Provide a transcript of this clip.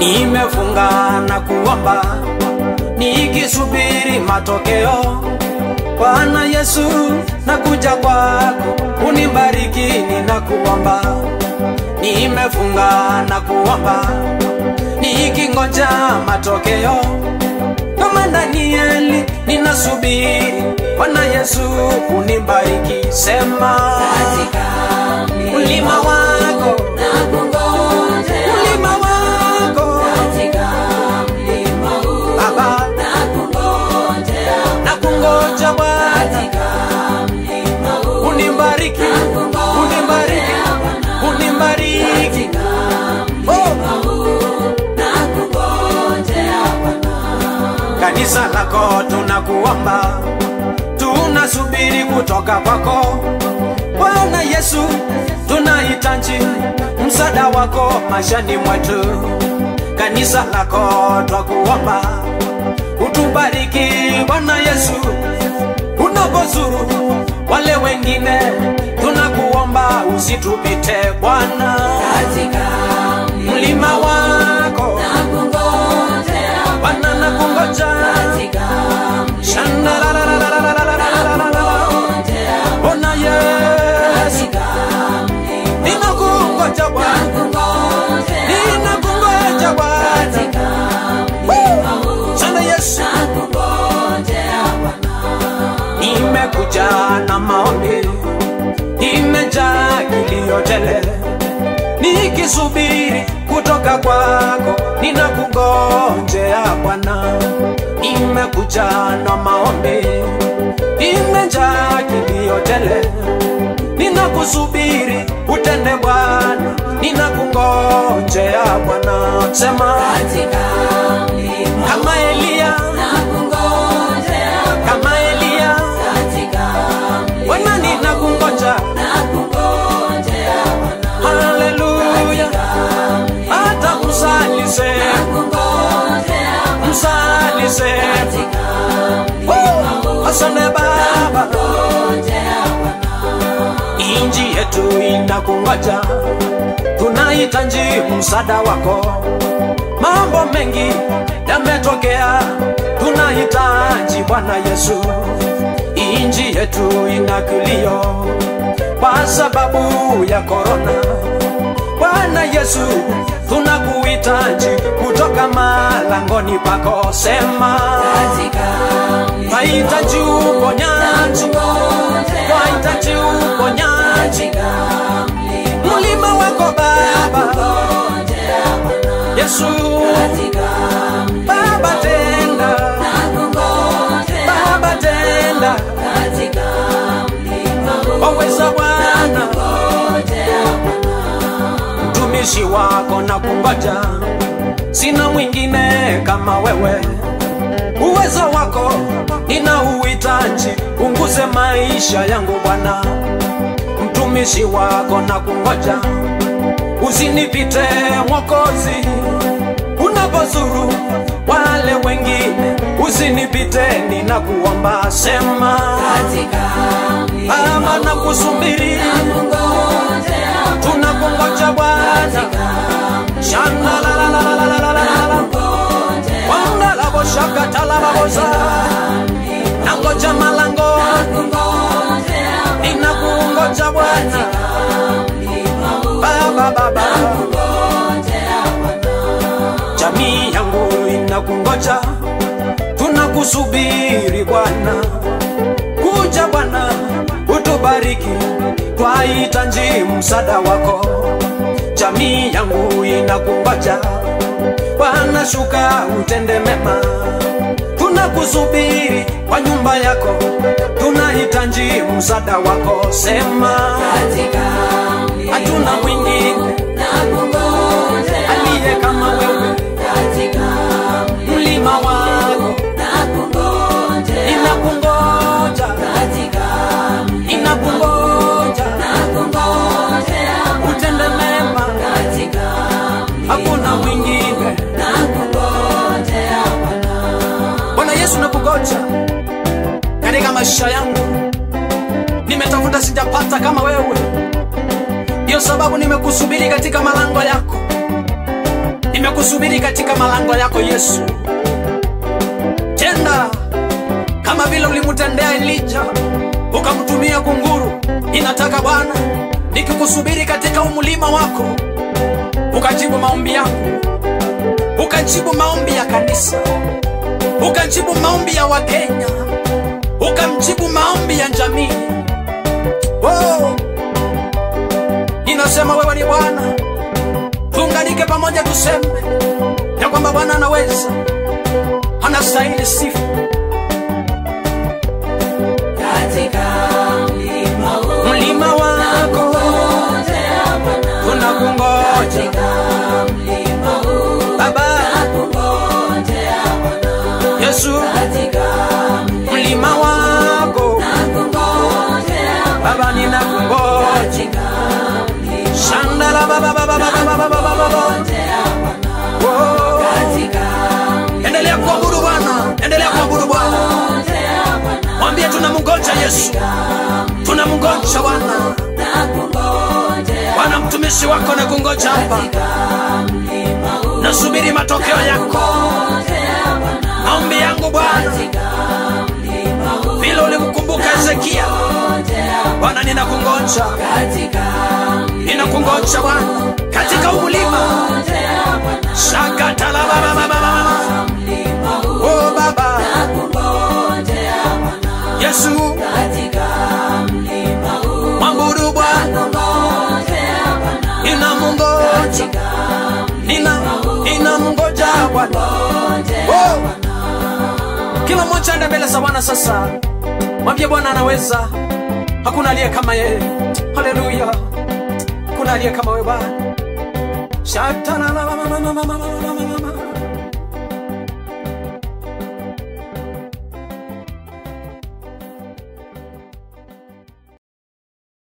nimefunga na kuomba nikisubiri matokeo. Bwana Yesu, nakuja kwako, unibariki, ninakuomba. Nimefunga na kuomba nikingoja matokeo kama Danieli ninasubiri Bwana Yesu unibariki, sema mlima wako mlima wako Baba nakungoja Bwana unibariki unibariki unibariki oh. kanisa lako tunakuomba, tunasubiri kutoka kwako Bwana Yesu, tunahitaji msaada wako maishani mwetu. Kanisa lako twakuomba, utubariki Bwana Yesu, unapozuru wale wengine, tunakuomba usitupite Bwana, mlima wako Bwana nakungoja Shandarararararararararara. Bwana Yesu ninakungoja Bwana ninakungoja Bwana Woo! Sana Yesu nimekuja na maombi nimejaa kilio tele nikisubiri kutoka kwako ninakungojea Bwana nimekuja na maombi nimejaa kilio tele ninakusubiri utende Bwana ninakungojea Bwana sema kama Elia kama Elia Bwana ninakungoja haleluya hata msalise msalise Woo! asante Baba inji yetu inakungoja tunahitaji msaada wako mambo mengi yametokea tunahitaji Bwana Yesu inji yetu ina kilio kwa sababu ya korona Bwana Yesu tunakuhitaji kutoka malangoni pako sema twahitaji uponyaji twahitaji uponyaji mlima wako Baba Yesu Baba tenda Baba tenda waweza Bwana mtumishi wako na kungoja sina mwingine kama wewe uwezo wako nina uhitaji unguze maisha yangu Bwana mtumishi wako na kungoja usinipite Mwokozi unapozuru wale wengine usinipite ninakuomba sema ama nakusubiri tunakungoja Bwana shana la la la la la la la la wanda la boshaka tala la boza nangoja malango ninakungoja Bwana baba baba jamii yangu inakungoja tunakusubiri Bwana kuja Bwana utubariki twahitaji msaada wako jamii yangu inakungoja Bwana shuka utende mema tunakusubiri kwa nyumba yako tunahitaji msaada wako sema hatuna mwingine aliye kama wewe mlima wako inakungoja inakungoja utende mema hakuna mwingine Bwana Yesu nakugoja katika maisha yangu nimetafuta sijapata kama wewe ndiyo sababu nimekusubiri katika malango yako nimekusubiri katika malango yako Yesu. Tenda kama vile ulimtendea Elija ukamtumia kunguru. Ninataka Bwana nikikusubiri katika umlima wako, ukajibu maombi yangu, ukajibu maombi ya kanisa, ukajibu maombi ya Wakenya, ukamjibu maombi ya jamii. Oh, ninasema wewe ni Bwana, tuunganike pamoja, tuseme ya kwamba Bwana anaweza, anastahili sifa. katika mlima huu Mlima wako tunakungoja katika mlima huu Baba nakungojea Bwana Yesu, katika mlima wako nakungojea Baba, ninakungoja katika mlima Shandala baba baba baba baba baba baba. Oh. katika Endelea kuabudu Bwana, endelea kuabudu Bwana. mlima Bwana Mwambie tunamngoja Yesu, tunamngoja Bwana. nakungojea Bwana, mtumishi wako na kungoja hapa, mlima huu nasubiri matokeo yako, maombi yangu Bwana, mlima huu vile ulimkumbuka Hezekia. Bwana, ninakungoja, katika ninakungoja Bwana, katika umlima shakatala baba baba baba. mlima huu Oh Baba nakungojea Bwana Yesu, katika mlima huu mwabudu Bwana, nakungojea Bwana ninamngoja, katika nina ninamngoja Bwana. Oh. Kila mmoja aende mbele za Bwana sasa, mwambie Bwana anaweza. Hakuna aliye kama yeye. Haleluya, hakuna aliye kama wewe Bwana. Shatana